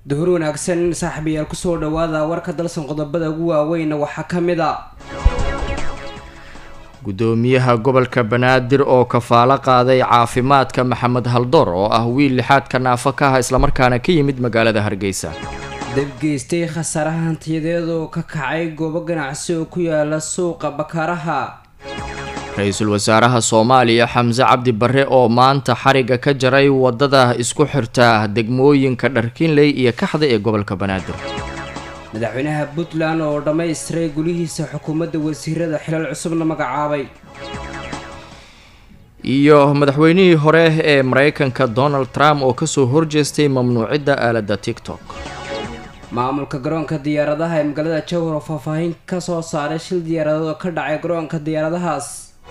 duhur wanaagsan saaxiibayaal kusoo dhawaada warka dalsan qodobada ugu waaweyna waxaa ka mid a gudoomiyaha gobolka banaadir oo kafaalo qaaday caafimaadka maxamed haldoor oo ah wiil lixaadka naafo ka ah islamarkaana ka yimid magaalada hargeysa dabgeystay khasaaraha hantiyadeed oo ka kacay goobo ganacsi oo ku yaala suuqa bakaaraha ra-iisul wasaaraha soomaaliya xamse cabdi barre oo maanta xariga ka jaray wadada isku xirta degmooyinka dharkinley iyo kaxda ee gobolka banaadir madaxweynaha puntland oo dhammaystiray gulihiisa xukuumadda wasiirada xilal cusubna magacaabay iyo madaxweynihii hore ee mareykanka donald trump oo kasoo horjeestay mamnuucidda aaladda tiktok maamulka garoonka diyaaradaha ee magaalada jowhar oo faahfaahin ka soo saaray shil diyaaradood oo ka dhacay garoonka diyaaradahaas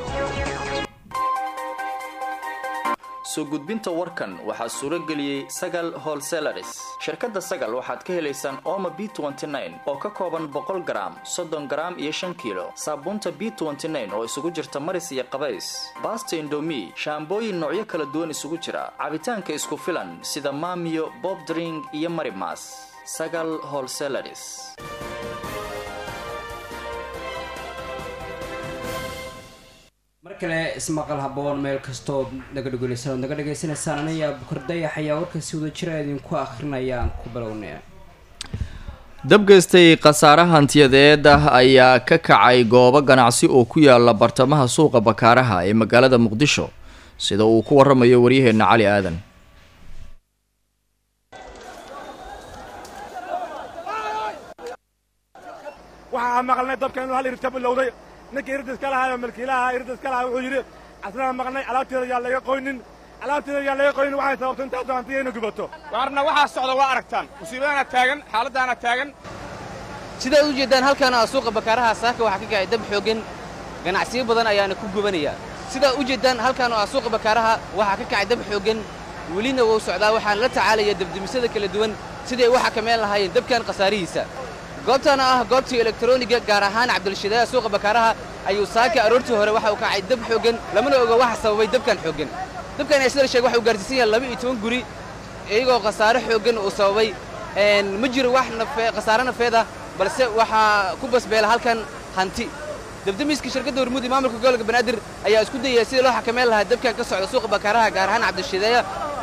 soo gudbinta warkan waxaa suuro geliyey sagal holselaris shirkadda sagal waxaad ka helaysaan oma b oo ka kooban boqol garaam soddon garaam iyo shan kiilo saabuunta b oo isugu jirta maris iyo qabays baasta indomi shaambooyin noocyo kala duwan isugu jira cabitaanka isku filan sida maamiyo bob dring iyo marimas sagal holselaris mar kale ismaqal haboon meel kastood naga dhegoleysan naga dhegaysanaysaan anayaa bukar dayax ayaa warkaasi wada jira idinku akhrinaya aan ku bilownay dabgeystay khasaare hantiyadeed ah ayaa ka kacay goobo ganacsi oo ku yaala bartamaha suuqa bakaaraha ee magaalada muqdisho sida uu ku waramayo waryaheena cali aadan waxaa maqalnay dabka inuu hal irta bilowday ninka irdis ka lahaa oo milkiilaha irdis ka lahaa wuxuu yidhi asnaa maqnay alaabteeda yaa laga qoynin alaabteeda yaa laga qoynin waxay sababtay intaasoo hantiya inay gubato waarna waxaa socda waa aragtaan musiibadaana taagan xaaladdaana taagan sidaad u jeeddaan halkaana suuqa bakaaraha saaka waxaa ka kacay dab xooggan ganacsiyo badan ayaana ku gubanaya sidaad u jeeddaan halkaan oo ah suuqa bakaaraha waxaa ka kacay dab xooggan welina wuu socdaa waxaana la tacaalaya dabdemisada kala duwan siday u xakameyn lahaayeen dabkan khasaarihiisa goobtaana ah goobtii elektroniga gaar ahaan cabdilshidaaya suuqa bakaaraha ayuu saaka aroortii hore waxa uu kacay dab xooggan lamana oga waxa sababay dabkan xooggan dabkan ayaa sida la sheegay waxa uu gaarsiisan yahay laba iyo toban guri iyagoo khasaare xooggan uu sababay ma jiro wax nafe khasaare nafeed ah balse waxaa ku basbeela halkan hanti dabdamiska shirkadda hormuudi maamulka gobolka banaadir ayaa isku dayaya sidii loo xakameyn lahaa dabkan ka socda suuqa bakaaraha gaar ahaan cabdilshidaaya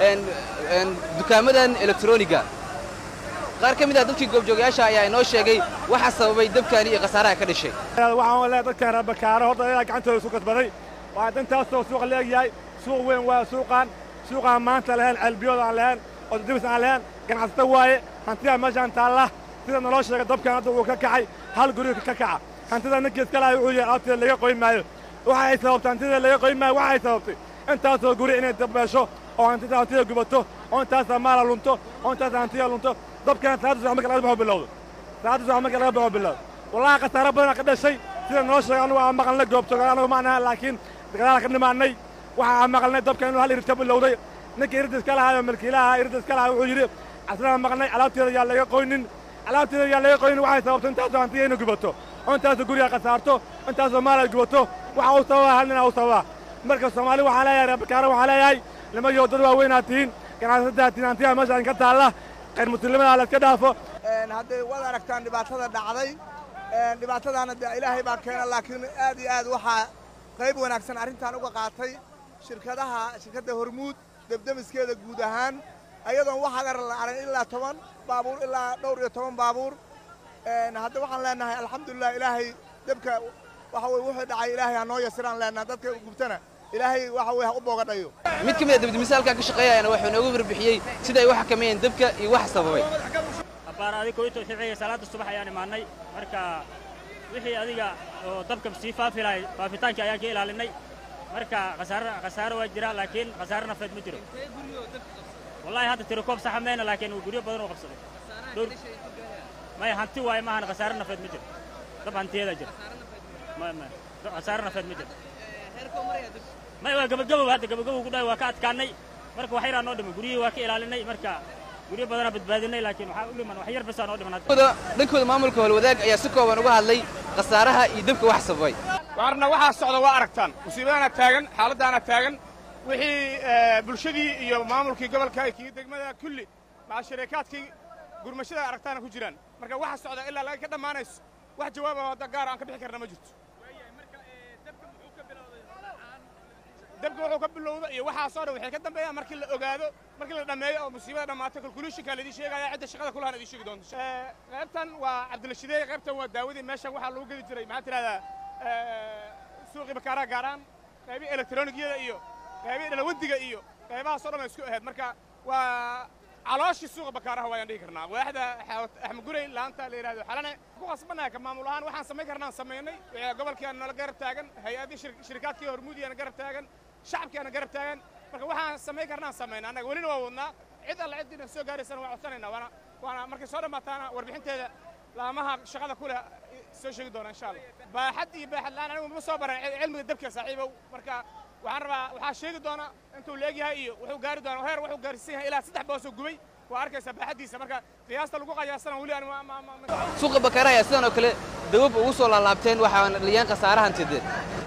dukaamadan elektroniga qaar ka mid ah dadkii goobjoogayaasha ayaa inoo sheegay waxa sababay dabkani iyo khasaaraha ka dhashay waxaan leeyahay dadkan reer bakaaro horta ilaa gacantooda isu kasbaday waa dantaasoo suuqa leegyahay suuq weyn waa suuqaan suuqaan maanta lahayn ceelbiyood aan lahayn oo dibis aan lahayn ganacsata waaye hantiyaa meeshaan taalla sida naloo sheegay dabkan hadda uu ka kacay hal guri ka kaca hantida ninkii iska lahay wuxuu yahay alaabteeda laga qoyn maayo waxa ay sababtay hantida laga qoyn maayo waxa ay sababtay intaasoo guri inay dabbeesho oo hantida hantida gubato oo intaasaa maala lunto oo intaasa hantiya lunto dabkan saacaddu sax marka laga baxo bilowdo saacaddu sax marka laga baxo bilowdo wallahi khasaare badan ka dhashay sida noo sheegay anugu aan maqalnay goobjooga anagu ma anaha laakiin gadaal ka dhimaanay waxa aan maqalnay dabka inuu hal irta bilowday ninka irdis ka lahaa oo milkiilaha irdis ka lahaa wuxuu yidhi asnaa maqnay alaabteeda yaa laga qoynin alaabteeda yaa laga qoynin waxay sababtay intaasoo hantiya inay gubato oo intaasoo guriga khasaarto intaasoo maal ay gubato waxa uu sababaa hal nina uu sababaa marka soomaali waxaa leeyahay reer bakaara waxaa leeyahay nimayo dad waaweynaa tihiin ganacsataa tihiin hantiyaa meeshaan ka taalla qayr muslimada la iska dhaafo hadday waad aragtaan dhibaatada dhacday dhibaatadaana dee ilaahay baa keena laakiin aad iyo aad waxaa qayb wanaagsan arrintan uga qaatay shirkadaha shirkadda hormuud debdemiskeeda guud ahaan ayadoon wax agar la aran ilaa toban baabuur ilaa dhowr iyo toban baabuur hadda waxaan leenahay alxamdulilah ilaahay debka waxa weye wuxuu dhacay ilaahay ha noo yasiraan leenaha dadka gubtana ilaahay waxa weye ha u boogadhayo mid ka mid a dabdemisa halkaa ka shaqeeyayana wuxuu inoogu warbixiyey sida ay u xakameeyeen dabka iyo wax sababay abbaar adiga koyto ficaya salaada subax ayaan imaannay marka wixii adiga oo dabka sii faafi lahay faafitaankii ayaan ka ilaalinay marka khasaare khasaare waa jira laakiin khasaare nafeed ma jiro wallahi hadda tirokoob saxa mayna laakiin guryo badan oo qabsaday dhowr maya hanti waaye maahan khasaare nafeed ma jiro dab hantiyadaa jira khasaare nafeed ma jiro maya waa gabagabow hadda gabagabow ku dhahay waa ka adkaannay marka wax yaraa noo dhimay guryihii waa ka ilaalinay marka guryo badanaa badbaadinay laakiin waxaa u dhiman wax yar basaa noo dhiman hadda dhankooda maamulka howlwadaag ayaa si kooban uga hadlay khasaaraha iyo dabka wax sababay waarna waxaa socda waa aragtaan musiibadaana taagan xaaladdaana taagan wixii bulshadii iyo maamulkii gobolka iyo degmada kulli maca shariikaadkii gurmashada aragtaana ku jiraan marka waxa socda ilaa laga ka dhammaanayso wax jawaaba wadda gaar aan ka bixi karna ma jirto dabka wuxuu ka bilowda iyo waxaasoo dhan waxay ka dambeeyaan markii la ogaado markii la dhammeeyo oo musiibada dhammaato calculationka laidin sheegaya cidda shaqada kulahan idin sheegi doonto qaybtan waa cabdilashideey qaybtan waa daawadii meeshan waxaa lagu gedi jiray maxaa tidhahdaa suuqii bakaaraha gaaraan qaybii elektronigyada iyo qaybii dhalawadiga iyo qaybahaasoo dhan ay isku ahayd marka waa calooshii suuqa bakaaraha waayaan dhihi karnaa waaxda axmagurey laanta la yidhahdo xalane ku khasbannahay ka maamul ahaan waxaan samayn karnaan samaynay gobolkiiaan nala garab taagan hay-adii shirikaadkii hormuudiyaana garab taagan shacabkiiana garab taagan marka waxaan samayn karnaan samayna annaga welina waa wadnaa cid alla ciddina soo gaaraysana waa codsanaynaa waana waana markay soo dhammaataana warbixinteeda laamaha shaqada ku leh soo sheegi doona insha allah baaxad iyo baaxad la'aan anigu ma soo baran cilmiga dabka saaxiibow marka waxaan rabaa waxaa sheegi doona intuu leegyahay iyo wuxuu gaari doona heer wuxuu gaarsiin yahay ilaa saddex boosoo gubay waa arkaysaa baaxaddiisa marka qiyaasta lagu qayaasana weli aan suuqa bakaaraha ayaa sidan oo kale dawab ugu soo laalaabteen waxaana dhaliyaan khasaarahan tideen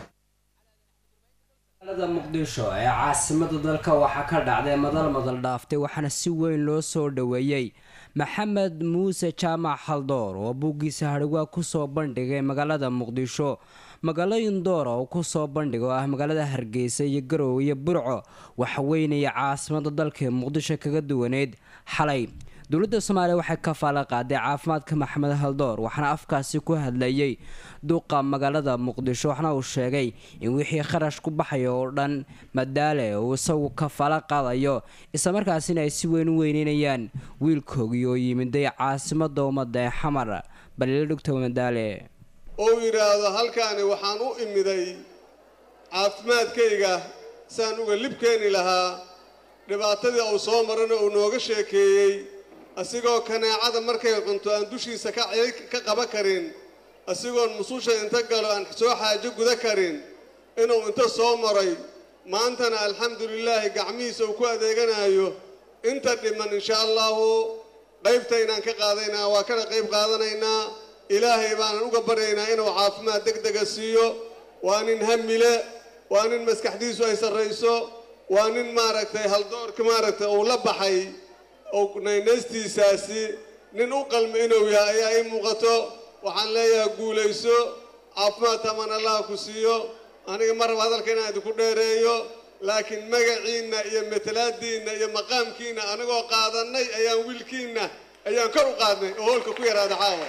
magaalada muqdisho ee caasimada dalka waxaa ka dhacday madal madal dhaaftay waxaana si weyn loo soo dhoweeyey maxamed muuse jaamac haldoor oo buuggiisa hadhawaa kusoo bandhigay magaalada muqdisho magaalooyin door oo kusoo bandhiga oo ah magaalada hargeysa iyo garowe iyo burco waxweynaya caasimada dalka muqdisho kaga duwaneyd xalay dowladda soomaaliya waxay ka faala qaaday caafimaadka maxamed haldoor waxaana afkaasi ku hadlayay duqa magaalada muqdisho waxna uu sheegay in wixii kharash ku baxaya oo dhan madaale uu isagu ka faala qaadayo islamarkaasina ay si weyn u weyneynayaan wiilkoogii oo yimiday caasimada ummadda ee xamar balila dhugta madaale ou yidhaahdo halkaani waxaan u imiday caafimaadkayga saan uga lib keeni lahaa dhibaatadii uu soo marana uu nooga sheekeeyey asigoo kaneecada markay cunto aan dushiisa ka qaban karin asigoon mususha inta galo aan soo xaajo guda karin inuu inta soo maray maantana alxamdulilaahi gacmihiisa uu ku adeeganayo inta dhiman insha allahu qaybtaynaan ka qaadaynaa waa kana qayb qaadanaynaa ilaahay baanan uga baryaynaa inuu caafimaad deg dega siiyo waa nin hamile waa nin maskaxdiisu ay sarrayso waa nin maaragtay haldoorka maaragtay uu la baxay oo naynaystiisaasi nin u qalmi inuu yahay ayaa ii muuqato waxaan leeyahay guulayso caafimaad taman allah ku siiyo aniga ma raba hadalka inaan idinku dheereeyo laakiin magaciinna iyo matalaadiinna iyo maqaamkiinna anagoo qaadannay ayaan wiilkiinna ayaan kor u qaadnay oo hoolka ku yaraada caawa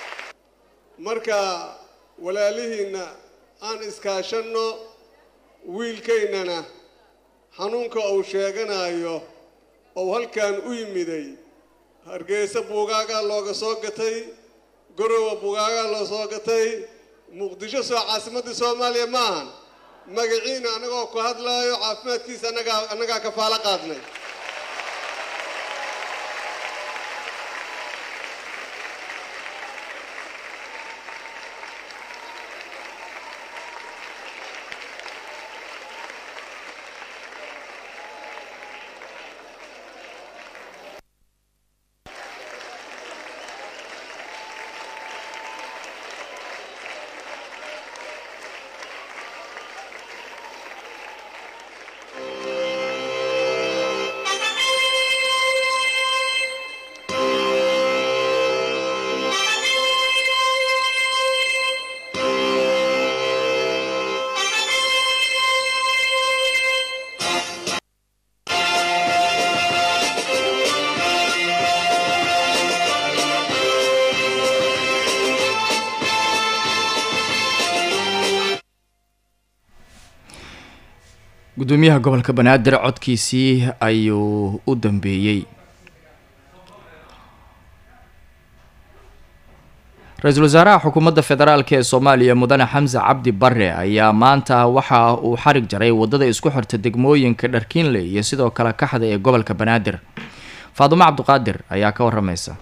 marka walaalihiinna aan iskaashanno wiilkaynana xanuunka uu sheeganayo ou halkan u yimiday hargeysa buugaagaa looga soo gatay garowa buugaagaa loo soo gatay muqdisho soo caasimaddii soomaaliya ma ahan magaciina annagoo ku hadlaayo caafimaadkiisa annagaa annagaa kafaalo qaadnay gudoomiyaha gobolka banaadir codkiisii ayuu u dambeeyey ra-iisul wasaaraha xukuumadda federaalk ee soomaaliya mudane xamse cabdi bare ayaa maanta waxa uu xarig jaray wadada isku xirta degmooyinka dharkiinle iyo sidoo kale kaxda ee gobolka banaadir faadumo cabdiqaadir ayaa ka waramaysa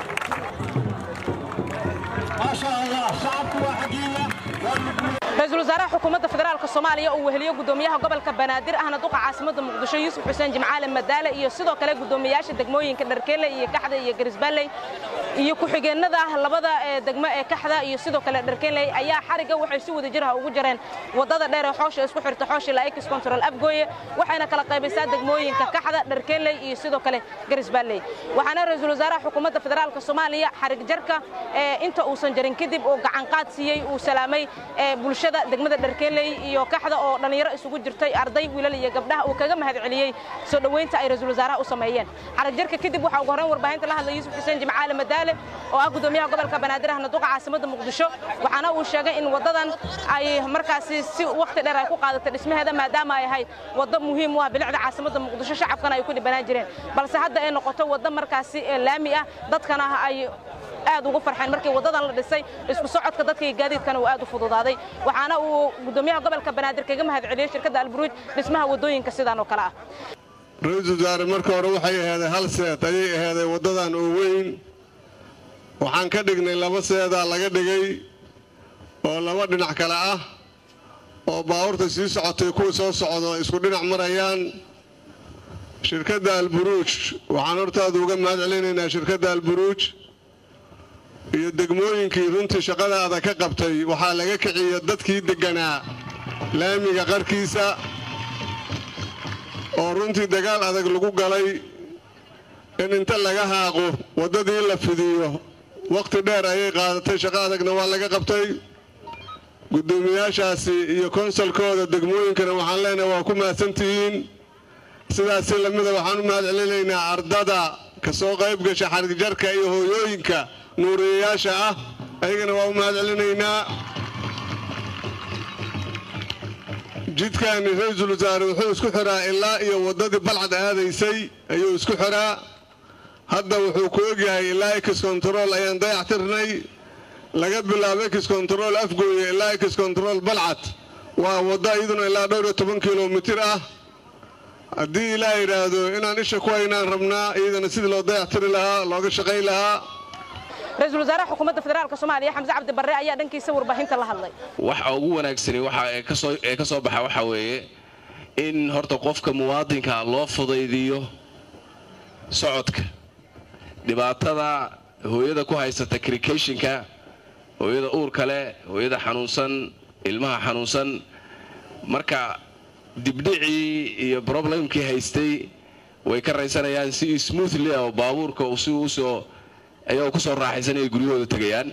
ra-iisul wasaaraha xukuumadda federaalka soomaaliya uu weheliyo gudoomiyaha gobolka banaadir ahna duqa caasimadda muqdisho yuusuf xuseen jimcaale madaale iyo sidoo kale gudoomiyaasha degmooyinka dharkeele iyo kaxda iyo garisbaalley iyo ku-xigeenada labada degmo ee kaxda iyo sidoo kale dharkeeley ayaa xarigga waxay si wada jirha ugu jareen waddada dheer ee xoosha isku xirta xooshi laikis control afgooye waxayna kala qaybaysaa degmooyinka kaxda dharkeeley iyo sidoo kale garisbaalley waxaana ra-iisul wasaaraha xukuumadda federaalka soomaaliya xarig jarka inta uusan jarin kadib uu gacanqaad siiyey uu salaamay bulshada degmada dharkeeley iyo kaxda oo dhallinyaro isugu jirtay arday wiilal iyo gabdhaha uu kaga mahad celiyey soo dhoweynta ay ra-iisul wasaaraha u sameeyeen xarig jarka kadib waxaa ugu horreyn warbaahinta la hadlay yuusuf xuseen jimcaale madaale oo ah gudoomiyaha gobolka banaadir ahna duqa caasimadda muqdisho waxaana uu sheegay in waddadan ay markaasi si wakhti dheer ay ku qaadatay dhismaheeda maadaama ay ahayd waddo muhiim u ah bilicda caasimadda muqdisho shacabkana ay ku dhibanaan jireen balse hadda ay noqoto waddo markaasi laami ah dadkana ay aad ugu farxeen markii waddadan la dhisay isku socodka dadka iyo gaadiidkana uu aad u fududaaday waxaana uu gudoomiyaha gobolka banaadir kaga mahad celiyey shirkadda alburuuj dhismaha waddooyinka sidaan oo kale ah ra-iisul wasaare marka hore waxay aheeday hal seed ayay aheeday waddadan oo weyn waxaan ka dhignay laba seedaa laga dhigay oo laba dhinac kale ah oo baabuurta sii socotay kuwa soo socdo isku dhinac marayaan shirkadda alburuuj waxaan hortaada uga mahad celinaynaa shirkadda alburuuj iyo degmooyinkii runtii shaqadaada ka qabtay waxaa laga kiciya dadkii degganaa laamiga qarkiisa oo runtii dagaal adag lagu galay in inta laga haaqo waddadii la fidiyo wakhti dheer ayay qaadatay shaqo adagna waa laga qabtay guddoomiyaashaasi iyo konsolkooda degmooyinkana waxaan leenahay waa ku mahadsantihiin sidaasi lamida waxaan u mahad celinaynaa ardada ka soo qayb gasha xarigjarka iyo hooyooyinka nuuriyayaasha ah ayagana waa u mahad celinaynaa jidkaani ra-iisul wasaare wuxuu isku xiraa ilaa iyo waddadii balcad aadaysay ayuu isku xiraa hadda wuxuu ku ogyahay ilaa ex control ayaan dayac tirnay laga bilaabo ex control afgooye ilaa ex control balcad waa waddo iyaduna ilaa dhowr iyo toban kilomitir ah haddii ilaa yidhaahdo inaan isha ku haynaan rabnaa iyadana sidii loo dayac tiri lahaa looga shaqayn lahaa ra-iisul wasaaraha xukuumadda federaalka soomaaliya xamse cabdi barre ayaa dhankiisa warbaahinta la hadlay waxa ugu wanaagsani waxa ee ka soo baxa waxaa weeye in horta qofka muwaadinka loo fudaydiyo socodka dhibaatada hooyada ku haysata krikeshinka hooyada uurka leh hooyada xanuunsan ilmaha xanuunsan marka dibdhicii iyo broblemkii haystay way ka raysanayaan si smoothly oo baabuurka si usoo ayagoo ku soo raaxaysanaya guryahooda tegayaan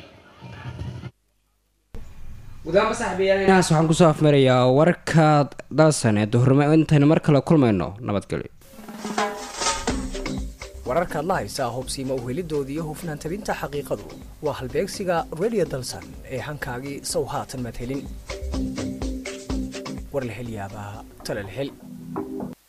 gudaanba saaxiibayaal inahaas waxaan kusoo afmarayaa warka dalsan ee duhurnimo intaynu mar kale kulmayno nabadgelyo wararkaad la haysaa hubsiima uhelidoodii iyo hufnaan tabinta xaqiiqadu waa halbeegsiga redio dalsan ee hankaagii sow haatan maad helin war la hel yaabaa tale la hel